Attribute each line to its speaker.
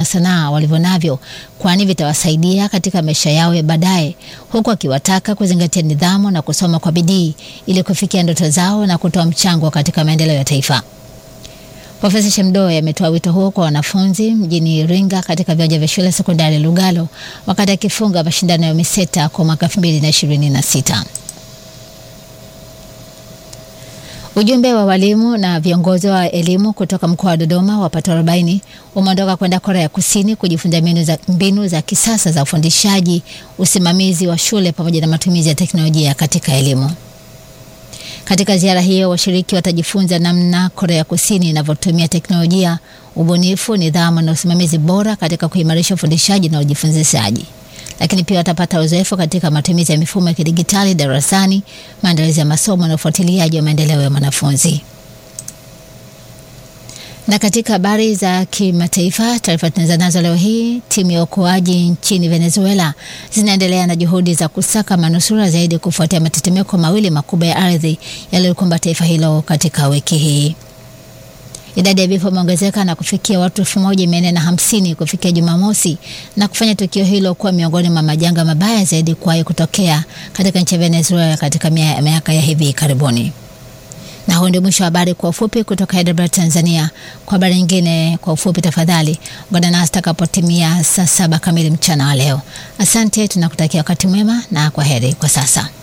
Speaker 1: sanaa walivyo navyo, kwani vitawasaidia katika maisha yao ya baadaye, huku akiwataka kuzingatia nidhamu na kusoma kwa bidii ili kufikia ndoto zao na kutoa mchango katika maendeleo ya taifa. Profesa Shemdoe ametoa wito huo kwa wanafunzi mjini Iringa katika viwanja vya shule sekondari Lugalo wakati akifunga mashindano ya UMISETA kwa mwaka 2026. Ujumbe wa walimu na viongozi wa elimu kutoka mkoa wa Dodoma wapatao 40 umeondoka kwenda Korea Kusini kujifunza mbinu za, mbinu za kisasa za ufundishaji, usimamizi wa shule pamoja na matumizi ya teknolojia katika elimu. Katika ziara hiyo, washiriki watajifunza namna Korea Kusini inavyotumia teknolojia, ubunifu, nidhamu na usimamizi bora katika kuimarisha ufundishaji na ujifunzishaji lakini pia watapata uzoefu katika matumizi ya mifumo ya kidigitali darasani, maandalizi ya masomo na ufuatiliaji wa maendeleo ya mwanafunzi. Na katika habari za kimataifa, taarifa tunaanza nazo leo hii. Timu ya uokoaji nchini Venezuela zinaendelea na juhudi za kusaka manusura zaidi kufuatia matetemeko mawili makubwa ya ardhi yaliyokumba taifa hilo katika wiki hii. Idadi ya vifo imeongezeka na kufikia watu elfu moja mia nne na hamsini kufikia Jumamosi na kufanya tukio hilo kuwa miongoni mwa majanga mabaya zaidi kuwahi kutokea katika nchi ya Venezuela katika miaka ya hivi karibuni. Na huu ndio mwisho wa habari kwa ufupi kutoka Hyderabad, Tanzania. Kwa habari nyingine kwa ufupi, tafadhali ungana nasi takapotimia saa saba kamili mchana wa leo. Asante, tunakutakia wakati mwema na kwa heri kwa sasa.